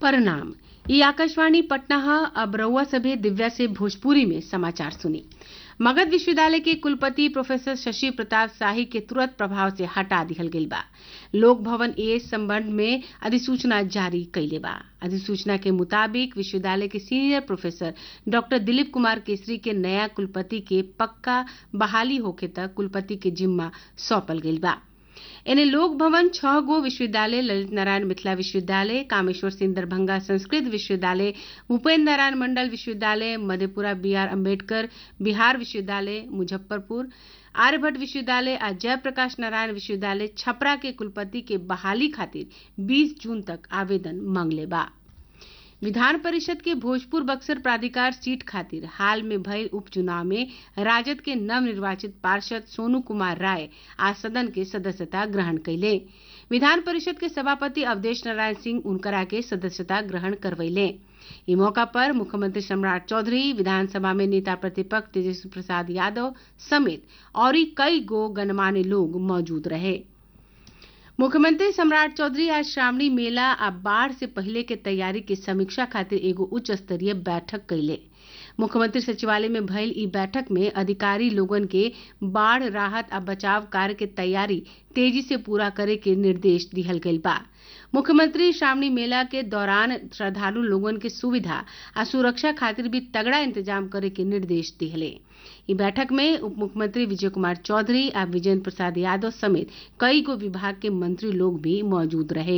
परिणाम ये आकाशवाणी पटना है अब रउआ सभे दिव्या से भोजपुरी में समाचार सुनी मगध विश्वविद्यालय के कुलपति प्रोफेसर शशि प्रताप शाही के तुरंत प्रभाव से हटा दिहल गईल बा लोक भवन ए संबंध में अधिसूचना जारी कैले बा अधिसूचना के मुताबिक विश्वविद्यालय के senior professor doctor Dilip Kumar Kesari के नया कुलपति के पक्का बहाली होखे तक कुलपति के जिम्मा सौंपल गईल बा एने लोक भवन छह गो विश्वविद्यालय ललित नारायण मिथिला विश्वविद्यालय कामेश्वर सिंह दरभंगा संस्कृत विश्वविद्यालय भूपेन्द्र नारायण मंडल विश्वविद्यालय मधेपुरा बी आर अम्बेडकर बिहार विश्वविद्यालय मुजफ्फरपुर आर्यभट्ट विश्वविद्यालय आ जयप्रकाश नारायण विश्वविद्यालय छपरा के कुलपति के बहाली खातिर 20 जून तक आवेदन मांगले बा विधान परिषद के भोजपुर बक्सर प्राधिकार सीट खातिर हाल में भयल उपचुनाव में राजद के नवनिर्वाचित पार्षद सोनू कुमार राय आज सदन के सदस्यता ग्रहण कैले विधान परिषद के सभापति अवधेश नारायण सिंह उनकरा के सदस्यता ग्रहण करवैले इस मौका पर मुख्यमंत्री सम्राट चौधरी विधानसभा में नेता प्रतिपक्ष तेजस्वी प्रसाद यादव समेत और कई गो गणमान्य लोग मौजूद रहे मुख्यमंत्री सम्राट चौधरी आज श्रावणी मेला आ बाढ़ से पहले के तैयारी के समीक्षा खातिर एगो उच्च स्तरीय बैठक कैले मुख्यमंत्री सचिवालय में भयल ई बैठक में अधिकारी लोगन के बाढ़ राहत आ बचाव कार्य के तैयारी तेजी से पूरा करे के निर्देश दिहल गईल बा मुख्यमंत्री श्रावणी मेला के दौरान श्रद्धालु लोगन के सुविधा आ सुरक्षा खातिर भी तगड़ा इंतजाम करे के निर्देश दिहले ई बैठक में उप मुख्यमंत्री विजय कुमार चौधरी आ विजेंद्र प्रसाद यादव समेत कई गो विभाग के मंत्री लोग भी मौजूद रहे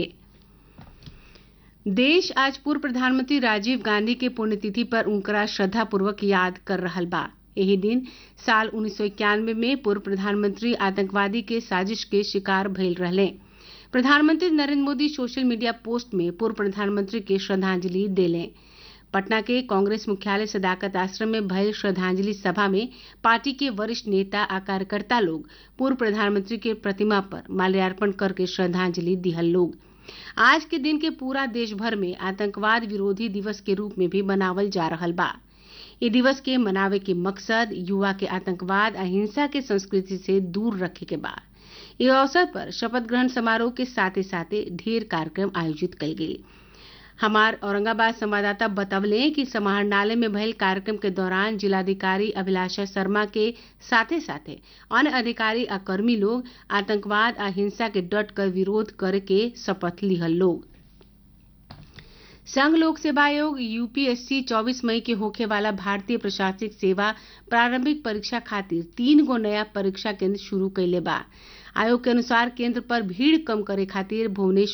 देश आज पूर्व प्रधानमंत्री राजीव गांधी के पुण्यतिथि पर उनकरा श्रद्धापूर्वक याद कर रहल बा यही दिन साल उन्नीस में पूर्व प्रधानमंत्री आतंकवादी के साजिश के शिकार भइल रहले प्रधानमंत्री Narendra Modi social media post में पूर्व प्रधानमंत्री के श्रद्धांजलि देले पटना के कांग्रेस मुख्यालय सदाकत आश्रम में भयल श्रद्धांजलि सभा में पार्टी के वरिष्ठ नेता आ कार्यकर्ता लोग पूर्व प्रधानमंत्री के प्रतिमा पर माल्यार्पण करके श्रद्धांजलि दिहल लोग आज के दिन के पूरा देश भर में आतंकवाद विरोधी दिवस के रूप में भी मनावल जा रहल बा ये दिवस के मनावे के मकसद युवा के आतंकवाद अहिंसा के संस्कृति से दूर रखे के बा इस अवसर पर शपथ ग्रहण समारोह के साथ साथे ढेर कार्यक्रम आयोजित कल गयी हमार औरंगाबाद संवाददाता बतवले कि समाहरणालय में भयल कार्यक्रम के दौरान जिलाधिकारी अभिलाषा शर्मा के साथे साथे अन्य अधिकारी आ कर्मी लोग आतंकवाद आ हिंसा के डट कर विरोध करे के शपथ लिहल लोग संघ लोक सेवा आयोग यूपीएससी 24 मई के होखे वाला भारतीय प्रशासनिक सेवा प्रारंभिक परीक्षा खातिर तीन गो नया परीक्षा केंद्र शुरू कैले बा आयोग के अनुसार केंद्र पर भीड़ कम करे खातिर भुवनेश्वर